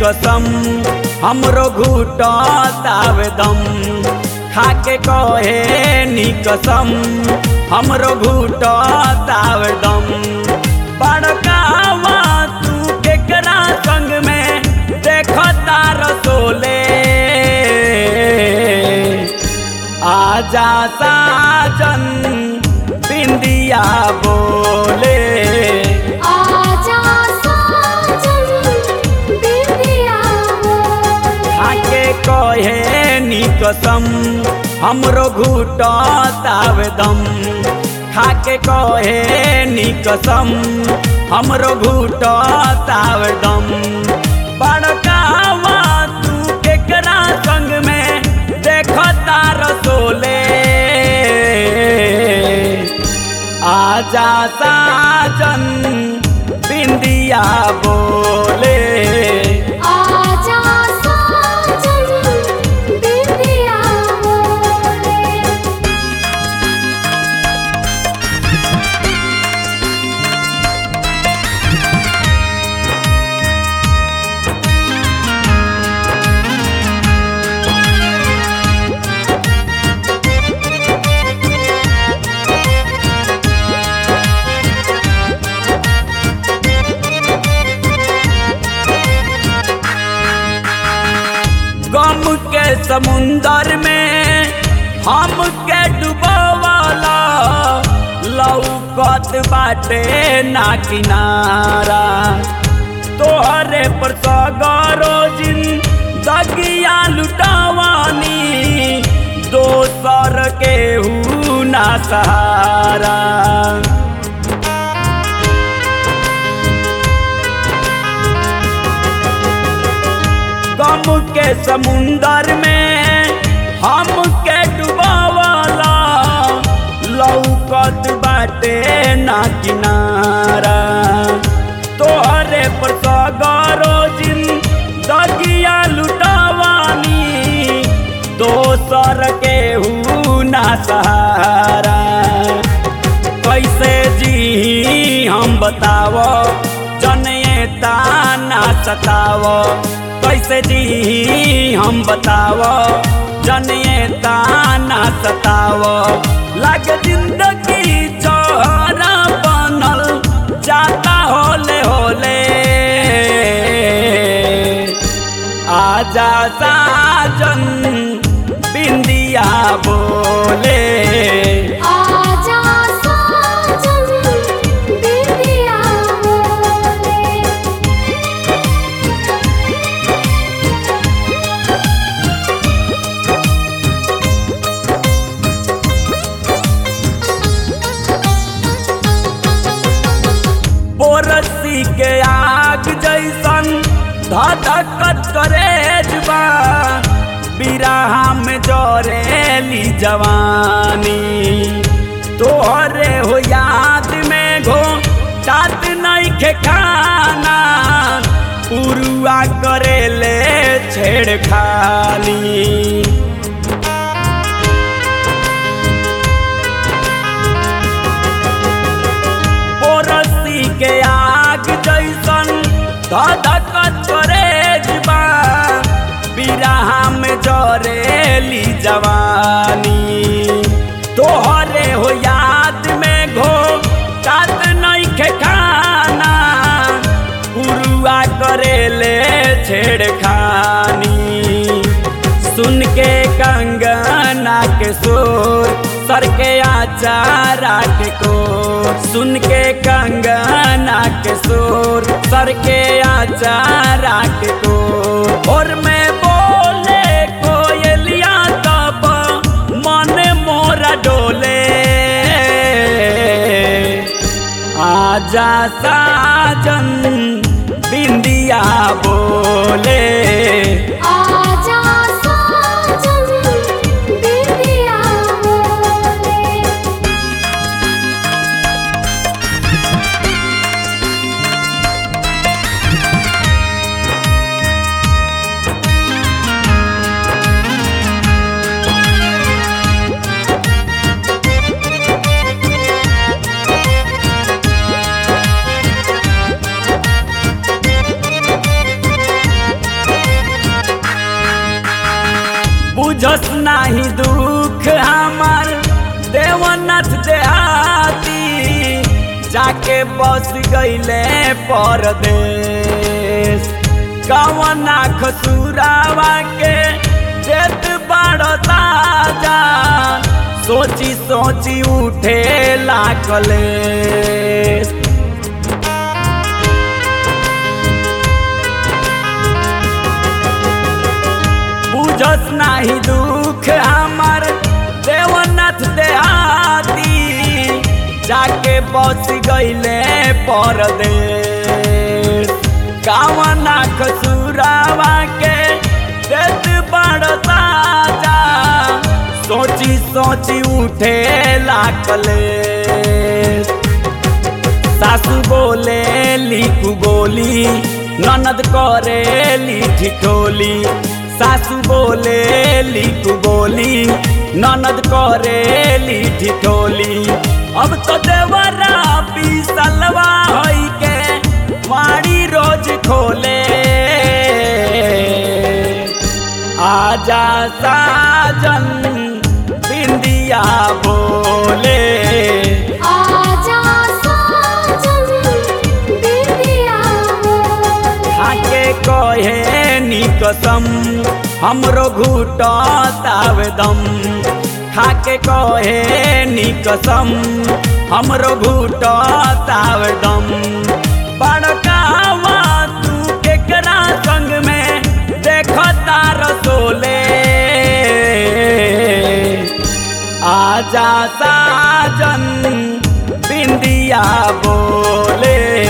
कसम हमरो घुटतावे दम खाके कहे नी कसम हमरो घुटतावे दम बड़कावा तू केकरा संग में देखता रसोले आजा साजन बिंदिया बोले आजा साजन बिंदिया बोले आके कहे नी कसम हमरो घुटतावे दम खाके कहे नी कसम हमरो घुटतावे दम बड़कावा तू केकरा संग में देखता रसोले आजा साजन बिंदिया बोले आजा साजन बिंदिया बोले गम के समुंदर में हम के डुबवाला लौकत बाटे ना किनारा तोहरे पर सगरो जिन दगिया लुटावानी दोसर के हू ना सहारा गम के समुंदर में हम के डुबावाला लौकत बाटे ना किनारा तोहरे पर सगरो जिन दगिया लुटावानी दोसर के हू ना सहारा कैसे जी हम बतावो जनिए ताना सतावो कैसे जी हम बतावो जनिए ताना सतावो लग जिंदगी चौहरा बनल जाता होले होले आजा साजन बिंदिया बोले आजा साजन बिंदिया बोले बोरसी के आग जैसन धधकत करेजबा बिराहा में जरेली जवानी तोहरे हो याद में घो तात नहीं खे खाना पुरुआ करेले छेड़खानी पोरसी के आग जैसन धधकत करेजबा बिराहा में जरेली जवानी तोहरे हो याद में घो तात नहीं खे खाना पुरुआ करेले छेड़खानी सुन के कंगना के सुर सर के आचारा के को सुन के कंगना के सुर सर के आचारा के को और मैं बोले कोयलिया तब मन मोरा डोले आजा साजन बिंदिया बोले आजा साजन बिंदिया बोले बुझस नाही दुख हमार देवनाथ देहाती जाके बस गईले परदेश कवना खसुरावा के जेत बड़ ताजा सोची सोची उठे लागले बुझस नाही दुख हमार देवनाथ देहाती जाके बस गईले परदेश कावना खसुरावा के देत बड़ ताजा सोची सोची उठे लागले सासू बोले लिखू बोली ननद करे ठिठोली सासू बोले लिखू बोली ननद करे ठिठोली अब तो देवरा सलवा होई के माड़ी रोज खोले आजा साजन बिंदिया बोले आजा साजन बिंदिया बोले आके कहे नी कसम हमरो घुटतावे दम खाके कहे नी कसम हमरो घुटतावे दम बड़कावा तू केकरा संग में देखता रसोले आजा साजन बिंदिया बोले